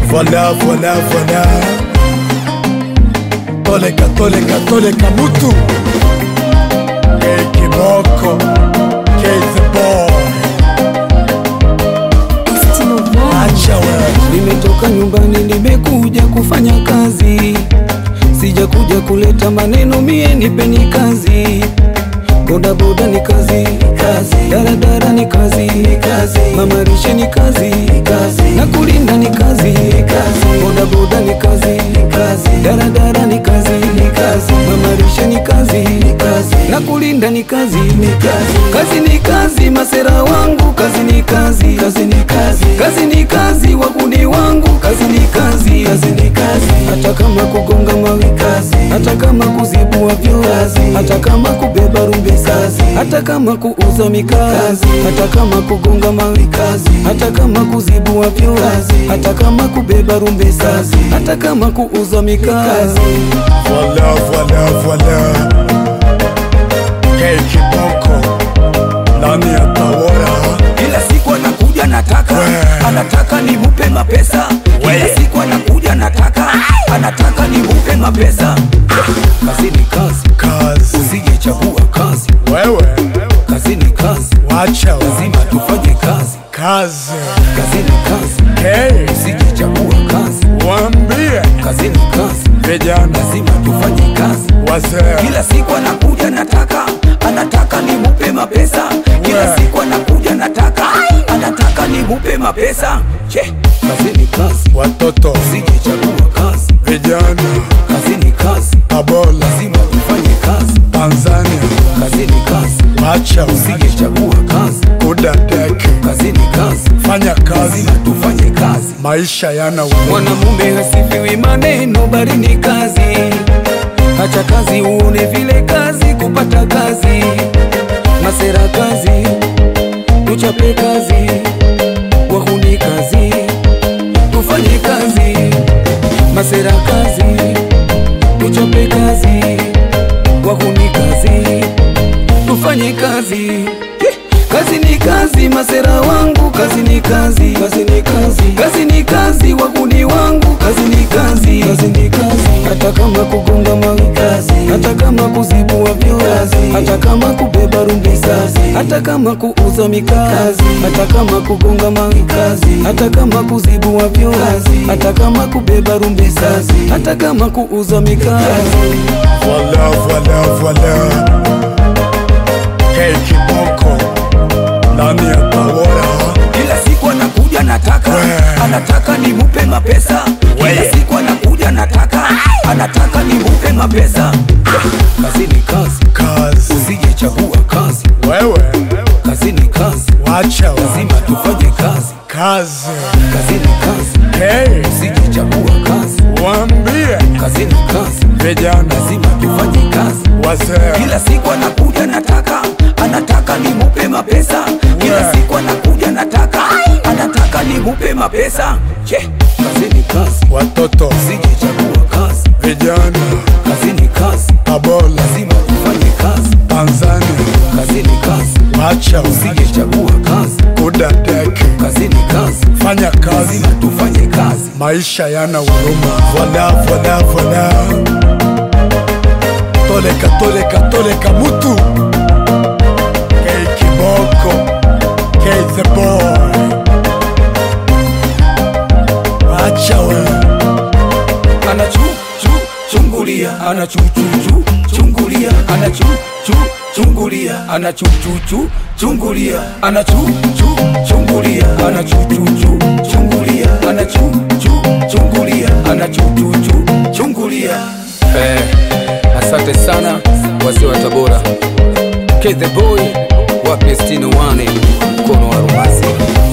Voilà, voilà, voilà. Toleka, toleka, toleka mutu. Hey, kiboko. Hey, the boy. Acha wewe. Nimetoka nyumbani nimekuja kufanya kazi, sijakuja kuleta maneno, mie nipeni kazi. Boda boda ni kazi, kazi. Daradara ni kazi, kazi. Mamarishe ni kazi, kazi. Na kulinda ni kazi, kazi. Boda boda ni kazi, kazi. Daradara ni kazi, kazi. Mamarishe ni kazi, kazi. Na kulinda ni kazi, ni kazi. Kazi ni kazi, masera wangu, kazi ni kazi, kazi ni kazi. Kazi ni kazi, wakuni wangu, kazi ni kazi, kazi ni kazi. Hata kama kugonga mawe kazi, hata kama kuzibua vyoo kazi, hata kama kubeba rumbe kazi, hata kama kuuza mikazi, hata kama kugonga mawe kazi, hata kama kuzibua vyoo kazi, hata kama kubeba rumbe kazi, hata kama kuuza mikazi. Voilà, voilà, voilà. Hey, kiboko. Nani atawora? Kila siku anakuja nataka We. anataka nimupe mapesa Kila We. siku anakuja nataka anataka nimupe mapesa Kazi ni kazi, Kazi. usijechagua kazi. Wewe. Kazi ni kazi, Wacha wewe. lazima tufanye kazi. Kazi. Kazi ni kazi, Hey, usijechagua kazi. waambie Kazi ni kazi, vijana lazima tufanye kazi. wazee. Kila siku anakuja nataka anataka nimupe mapesa Kila We. siku anakuja nataka anataka nimupe mapesa Che, kazi ni kazi, Watoto, usijechagua kazi. vijana, Kazi ni kazi, Tabora, lazima tufanye kazi. Tanzania, Kazi ni kazi, wacha wewe. usijechagua kazi. Kudadeke. Kazi ni kazi, Fanya kazi. lazima tufanye kazi. Maisha yana uwezo. Mwanamume hasifiwi maneno, bali ni kazi. Acha kazi uone vile kazi, kupata kazi. Masera kazi, tuchape kazi, wahuni kazi, tufanye kazi. Masera kazi, tuchape kazi, wahuni kazi, tufanye kazi. Kazi ni kazi, masera wangu, kazi ni kazi, kazi ni kazi, kazi ni kazi, wahuni wangu, kazi ni kazi, kazi ni kazi. Hata kama kugonga mawe kazi, hata kama kuzibua vyoo kazi, hata kama kubeba rumbi kazi, hata kama kuuza mikazi, hata kama kugonga mawe kazi, hata kama kuzibua vyoo kazi, hata kama kubeba rumbi kazi, hata kama kuuza mikazi. Voilà, voilà, voilà. Hey, kiboko. Nani atawora? Kila siku anakuja nataka We. anataka nimupe mapesa Kila We. siku anakuja nataka anataka nimupe mapesa Kazi ni kazi, Kazi. usijechagua kazi. Wewe. Kazi ni kazi, Wacha wewe. lazima tufanye kazi. Kazi. Kazi ni kazi, Hey, usijechagua kazi. waambie Kazi ni kazi, vijana, lazima tufanye kazi. wazee. Kila siku anakuja nataka anataka nimupe mapesa Kila We. siku anakuja nataka anataka nimupe mapesa Che, kazi ni kazi, Watoto, usijechagua kazi. vijana, Kazi ni kazi, Tabora, lazima tufanye kazi. Tanzania, Kazi ni kazi, wacha wewe. usijechagua kazi. Kudadeke. Kazi ni kazi, Fanya kazi. lazima tufanye kazi. Maisha yana huruma. Voilà, voilà, voilà. Toleka, toleka, toleka mutu. Hey, kiboko. Hey, the boy. Wacha wewe. Anachu chu chungulia, anachu chu chu chungulia, anachu chu chungulia, anachu chu chu chungulia, anachu chu chungulia, anachu chu chu chungulia, anachu chu chungulia, anachu chu chu chungulia. Eh, asante sana wazee wa Tabora. K the boy wa Kristino wane mkono wa rumasi.